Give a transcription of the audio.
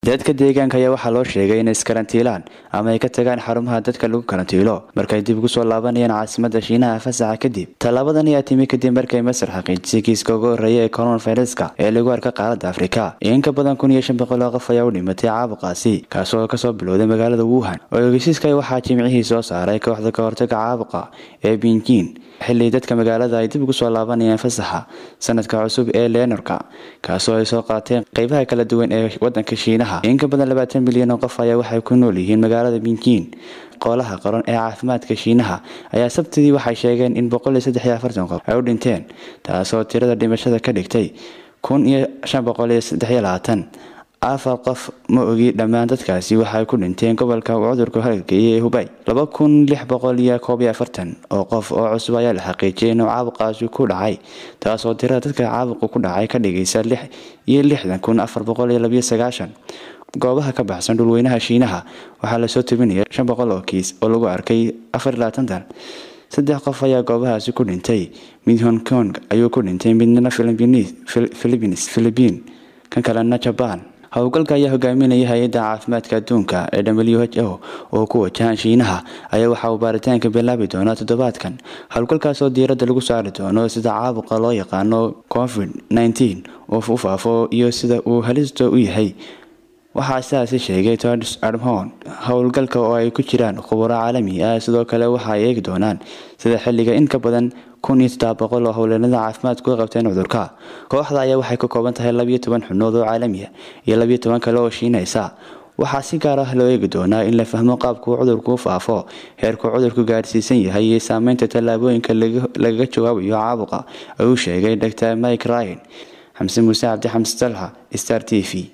dadka deegaanka ayaa waxaa loo sheegay inay iskarantiilaan ama ay ka tagaan xarumaha dadka lagu karantiilo markay dib ugu soo laabanayaan caasimada shiinaha fasaxa kadib tallaabadan ayaa timi kadib markay masar xaqiijisay kiiska ugu horreeya ee coronaviruska ee lagu arka qaaradda afrika in ka badan kun iyo shan boqol oo qof ayaa u dhimatay caabuqaasi kaasoo kasoo bilowday magaalada wuhan oo ogeysiiska waxaa jimcihii soo saaray kooxda ka hortaga caabuqa ee binjin xilli dadka magaalada ay dib ugu soo laabanayaan fasaxa sanadka cusub ee leenorka kaasoo ay soo qaateen qeybaha kala duwan ee wadanka shiinaha in ka badan labaatan milyan oo qof ayaa waxay ku nool yihiin magaalada binjin qoolaha qaran ee caafimaadka shiinaha ayaa sabtidii waxay sheegeen in boqol iyo saddex iyo afartan qof ay u dhinteen taasoo tirada dhimashada ka dhigtay kun iyo shan boqol iyo saddex iyo labaatan afar qof ma ogi dhammaan dadkaasi waxay ku dhinteen gobolka uu cudurku halgeeyay ee hubay laba kun lix boqol iyo koob iyo afartan oo qof oo cusub ayaa la xaqiijiyay inuu caabuqaasi ku dhacay taasoo tirada dadka caabuqa ku dhacay ka dhigaysa lix iyo lixdan kun afar boqol iyo labiyo sagaashan goobaha ka baxsan dhulweynaha shiinaha waxaa lasoo tebinaya shan boqol oo kiis oo lagu arkay afar iyo labaatantan saddex qof ayaa goobahaasi ku dhintay mid hong kong ayuu ku dhintay midna philippines philipiin kan kalena jaban howlgalka ayaa hogaaminaya hay-adda caafimaadka adduunka ee w h o oo ku wajahan shiinaha ayaa waxa uu baaritaanka bilaabi doonaa toddobaadkan howlgalkaasoo diiradda lagu saari doono sida caabuqa loo yaqaano covid nteen oo u faafo iyo sida uu halista u yahay waxaa sidaasi sheegay todds admon howlgalka oo ay ku jiraan khuburo caalami ah sidoo kale waxa ay eegi doonaan sida xilliga in ka badan kun iyo saddex boqol oo howleenada caafimaadku ka qabteen cudurka kooxda ayaa waxay ka kooban tahay labiyo toban xubnood oo caalamiya iyo labiyo toban kale oo shiinaysa waxaa si gaar ah loo eegi doonaa in la fahmo qaabka uu cudurku u faafo heerkuu cudurku gaadhsiisan yahay iyo saameynta tallaabooyinka lagaga jawaabayo caabuqa ayuu sheegay dr mike ryan xamse muuse cabdi xamse talha star t v